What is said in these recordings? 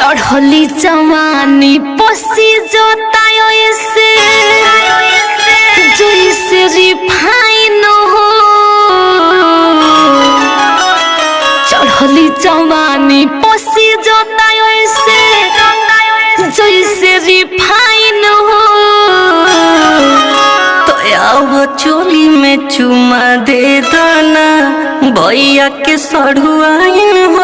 चढ़ली जवानी पसी जोतायो ऐसे जैसे रिफाइन हो चढ़ली जवानी पसी जोतायो ऐसे जैसे रिफाइन हो तो अब चोली में चुमा दे दाना भैया के सढ़ुआइन हो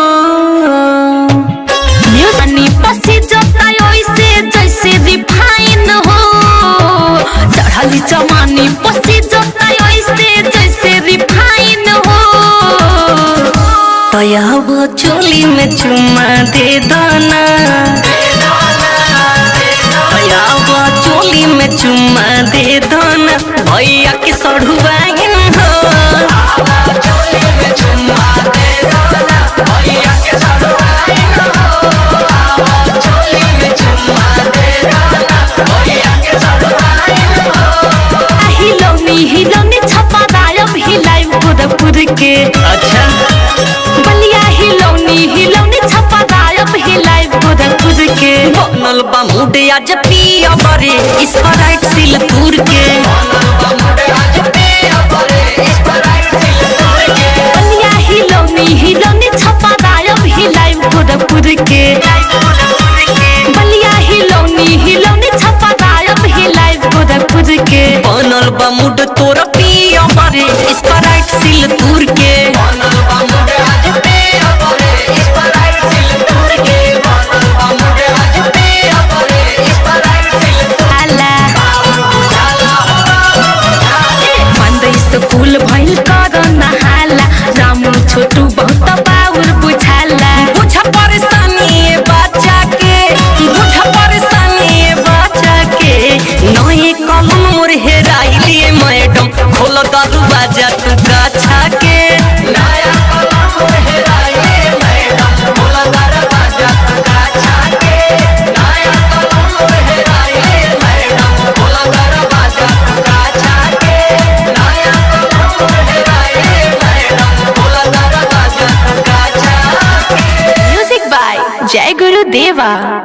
पानी पसी जोतायो ऐसे जैसे रिफाइन हो चढ़ली जवानी पसी जोतायो ऐसे जैसे रिफाइन हो तो अब चोली में चुमा दे दाना तो अब चोली में चुमा दे दाना भैया के सढ़ुआइन हो हिलौनी हिलौनी छपा दायब हिलाई गोरखपुर के अच्छा बलिया हिलौनी हिलौनी छपा दायब हिलाई गोरखपुर के बनल बा मुडे आज पिया बरे इसका राइट सिल दूर के बलिया हिलौनी हिलौनी छपा दायब हिलाई गोरखपुर के बलिया हिलौनी हिलौनी छपा दायब हिलाई गोरखपुर के बनल बा मुड तोर पिया बरे इसका राइट सिल दूर के आला मंदै स्कूल भइल कर नहाला रामू छोटू बहुत बाउर बुझाला बुझ परेशानी ये बच्चा के बुझ परेशानी ये बच्चा के नए कलम मोर हेराइलिए मैडम खोल दरवाजा तू गाछा के नया कलम मोर हेराइलिए मैडम खोल दरवाजा तू गाछा के नया कलम मोर हेराइलिए मैडम खोल दरवाजा तू गाछा के नया कलम मोर हेराइलिए मैडम खोल दरवाजा तू गाछा के म्यूजिक बाय जय गुरु देवा